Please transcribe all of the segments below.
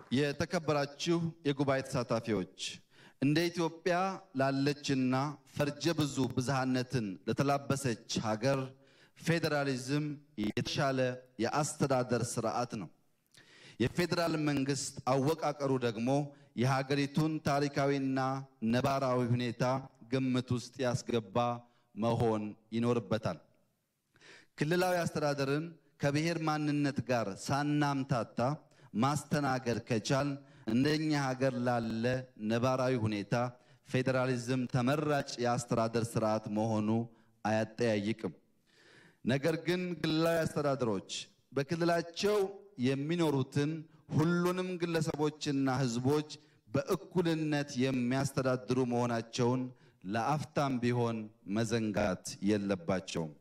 የተከበራችሁ የጉባኤ ተሳታፊዎች እንደ ኢትዮጵያ ላለችና ፈርጀ ብዙ ብዝሃነትን ለተላበሰች ሀገር ፌዴራሊዝም የተሻለ የአስተዳደር ስርዓት ነው። የፌዴራል መንግስት አወቃቀሩ ደግሞ የሀገሪቱን ታሪካዊና ነባራዊ ሁኔታ ግምት ውስጥ ያስገባ መሆን ይኖርበታል። ክልላዊ አስተዳደርን ከብሔር ማንነት ጋር ሳናምታታ ማስተናገድ ከቻል እንደኛ ሀገር ላለ ነባራዊ ሁኔታ ፌዴራሊዝም ተመራጭ የአስተዳደር ስርዓት መሆኑ አያጠያይቅም። ነገር ግን ክልላዊ አስተዳደሮች በክልላቸው የሚኖሩትን ሁሉንም ግለሰቦችና ሕዝቦች በእኩልነት የሚያስተዳድሩ መሆናቸውን ለአፍታም ቢሆን መዘንጋት የለባቸውም።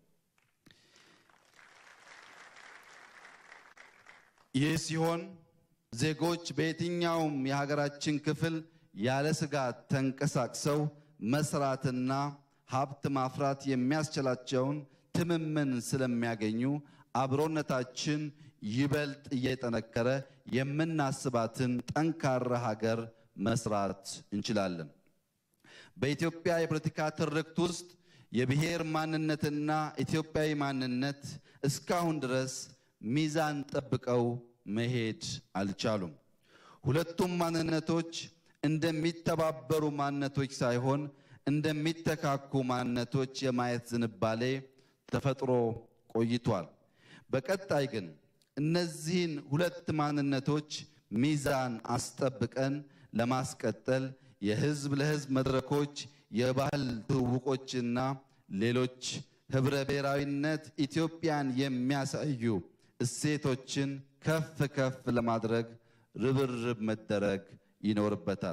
ይህ ሲሆን ዜጎች በየትኛውም የሀገራችን ክፍል ያለ ስጋት ተንቀሳቅሰው መስራትና ሀብት ማፍራት የሚያስችላቸውን ትምምን ስለሚያገኙ አብሮነታችን ይበልጥ እየጠነከረ የምናስባትን ጠንካራ ሀገር መስራት እንችላለን። በኢትዮጵያ የፖለቲካ ትርክት ውስጥ የብሔር ማንነትና ኢትዮጵያዊ ማንነት እስካሁን ድረስ ሚዛን ጠብቀው መሄድ አልቻሉም። ሁለቱም ማንነቶች እንደሚተባበሩ ማንነቶች ሳይሆን እንደሚተካኩ ማንነቶች የማየት ዝንባሌ ተፈጥሮ ቆይቷል። በቀጣይ ግን እነዚህን ሁለት ማንነቶች ሚዛን አስጠብቀን ለማስቀጠል የህዝብ ለህዝብ መድረኮች፣ የባህል ትውውቆችና ሌሎች ህብረ ብሔራዊነት ኢትዮጵያን የሚያሳዩ እሴቶችን ከፍ ከፍ ለማድረግ ርብርብ መደረግ ይኖርበታል።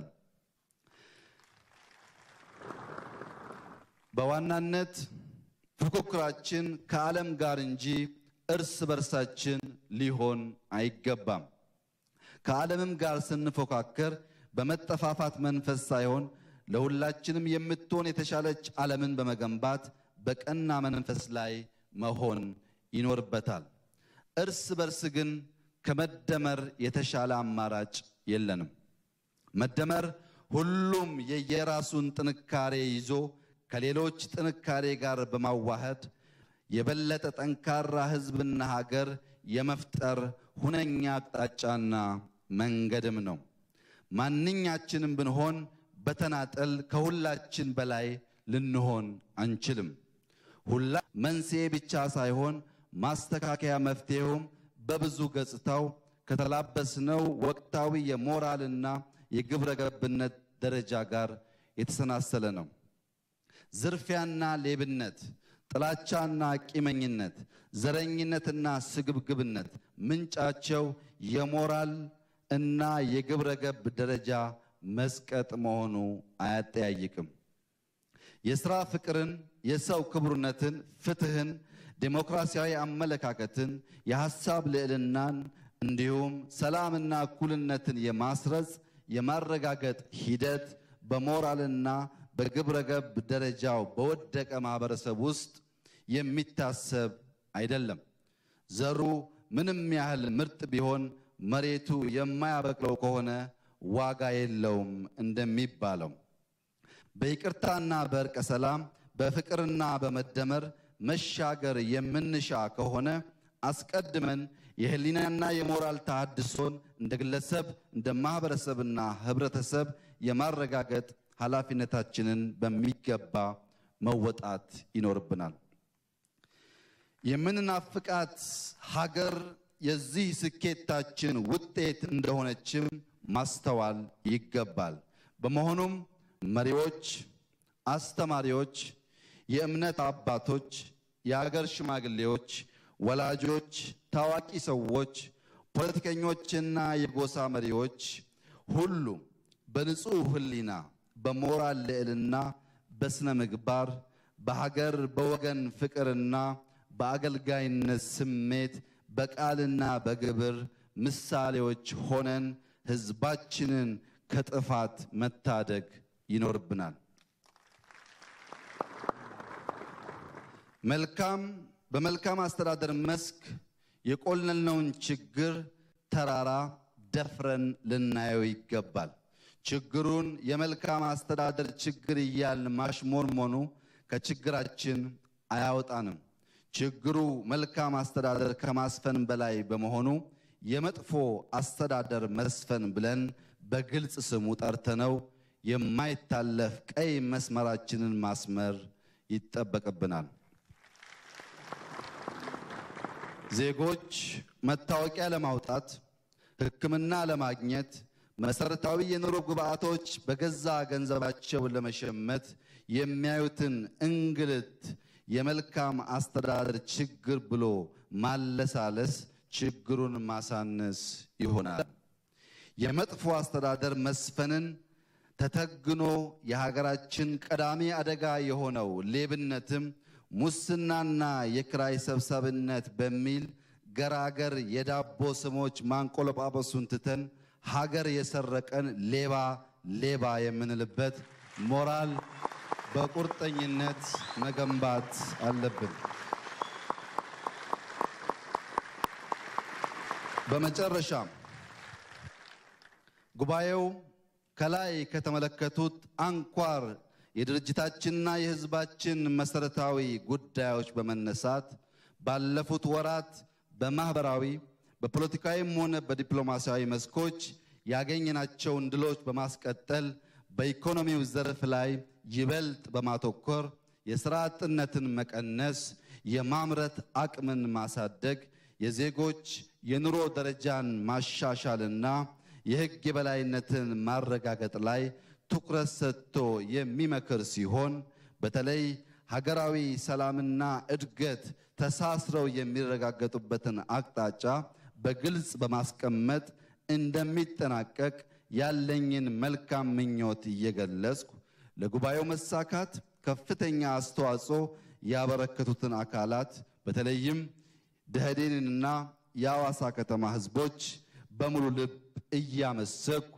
በዋናነት ፉክክራችን ከዓለም ጋር እንጂ እርስ በርሳችን ሊሆን አይገባም። ከዓለምም ጋር ስንፎካከር በመጠፋፋት መንፈስ ሳይሆን ለሁላችንም የምትሆን የተሻለች ዓለምን በመገንባት በቀና መንፈስ ላይ መሆን ይኖርበታል። እርስ በርስ ግን ከመደመር የተሻለ አማራጭ የለንም። መደመር ሁሉም የየራሱን ጥንካሬ ይዞ ከሌሎች ጥንካሬ ጋር በማዋሃድ የበለጠ ጠንካራ ሕዝብና ሀገር የመፍጠር ሁነኛ አቅጣጫና መንገድም ነው። ማንኛችንም ብንሆን በተናጠል ከሁላችን በላይ ልንሆን አንችልም። ሁላ መንስኤ ብቻ ሳይሆን ማስተካከያ መፍትሄውም በብዙ ገጽታው ከተላበስነው ወቅታዊ የሞራልና የግብረ ገብነት ደረጃ ጋር የተሰናሰለ ነው። ዝርፊያና ሌብነት፣ ጥላቻና ቂመኝነት፣ ዘረኝነትና ስግብግብነት ምንጫቸው የሞራል እና የግብረ ገብ ደረጃ መስቀጥ መሆኑ አያጠያይቅም። የሥራ ፍቅርን፣ የሰው ክቡርነትን፣ ፍትህን፣ ዴሞክራሲያዊ አመለካከትን፣ የሐሳብ ልዕልናን እንዲሁም ሰላምና እኩልነትን የማስረጽ የማረጋገጥ ሂደት በሞራልና በግብረ ገብ ደረጃው በወደቀ ማህበረሰብ ውስጥ የሚታሰብ አይደለም። ዘሩ ምንም ያህል ምርጥ ቢሆን መሬቱ የማያበቅለው ከሆነ ዋጋ የለውም እንደሚባለው በይቅርታና በእርቀ ሰላም በፍቅርና በመደመር መሻገር የምንሻ ከሆነ አስቀድመን የህሊናና የሞራል ተሃድሶን እንደ ግለሰብ እንደ ማህበረሰብና ህብረተሰብ የማረጋገጥ ኃላፊነታችንን በሚገባ መወጣት ይኖርብናል። የምንናፍቃት ሀገር የዚህ ስኬታችን ውጤት እንደሆነችም ማስተዋል ይገባል። በመሆኑም መሪዎች፣ አስተማሪዎች፣ የእምነት አባቶች፣ የአገር ሽማግሌዎች፣ ወላጆች፣ ታዋቂ ሰዎች፣ ፖለቲከኞችና የጎሳ መሪዎች ሁሉ በንጹሕ ሕሊና በሞራል ልዕልና በስነ ምግባር በሀገር በወገን ፍቅርና በአገልጋይነት ስሜት በቃልና በግብር ምሳሌዎች ሆነን ሕዝባችንን ከጥፋት መታደግ ይኖርብናል። መልካም በመልካም አስተዳደር መስክ የቆለልነውን ችግር ተራራ ደፍረን ልናየው ይገባል። ችግሩን የመልካም አስተዳደር ችግር እያልን ማሽሞንሞኑ ከችግራችን አያወጣንም። ችግሩ መልካም አስተዳደር ከማስፈን በላይ በመሆኑ የመጥፎ አስተዳደር መስፈን ብለን በግልጽ ስሙ ጠርተነው የማይታለፍ ቀይ መስመራችንን ማስመር ይጠበቅብናል። ዜጎች መታወቂያ ለማውጣት፣ ሕክምና ለማግኘት፣ መሰረታዊ የኑሮ ግብዓቶች በገዛ ገንዘባቸው ለመሸመት የሚያዩትን እንግልት የመልካም አስተዳደር ችግር ብሎ ማለሳለስ ችግሩን ማሳነስ ይሆናል። የመጥፎ አስተዳደር መስፈንን ተተግኖ የሀገራችን ቀዳሚ አደጋ የሆነው ሌብነትም ሙስናና የክራይ ሰብሳቢነት በሚል ገራገር የዳቦ ስሞች ማንቆለጳጳሱን ትተን ሀገር የሰረቀን ሌባ ሌባ የምንልበት ሞራል በቁርጠኝነት መገንባት አለብን። በመጨረሻም ጉባኤው ከላይ ከተመለከቱት አንኳር የድርጅታችንና የሕዝባችን መሰረታዊ ጉዳዮች በመነሳት ባለፉት ወራት በማህበራዊ በፖለቲካዊም ሆነ በዲፕሎማሲያዊ መስኮች ያገኘናቸውን ድሎች በማስቀጠል በኢኮኖሚው ዘርፍ ላይ ይበልጥ በማተኮር የሥራ አጥነትን መቀነስ፣ የማምረት አቅምን ማሳደግ፣ የዜጎች የኑሮ ደረጃን ማሻሻልና የሕግ የበላይነትን ማረጋገጥ ላይ ትኩረት ሰጥቶ የሚመክር ሲሆን በተለይ ሀገራዊ ሰላምና እድገት ተሳስረው የሚረጋገጡበትን አቅጣጫ በግልጽ በማስቀመጥ እንደሚጠናቀቅ ያለኝን መልካም ምኞት እየገለጽኩ ለጉባኤው መሳካት ከፍተኛ አስተዋጽኦ ያበረከቱትን አካላት በተለይም ደኢህዴንንና የሐዋሳ ከተማ ሕዝቦች በሙሉ ልብ እያመሰኩ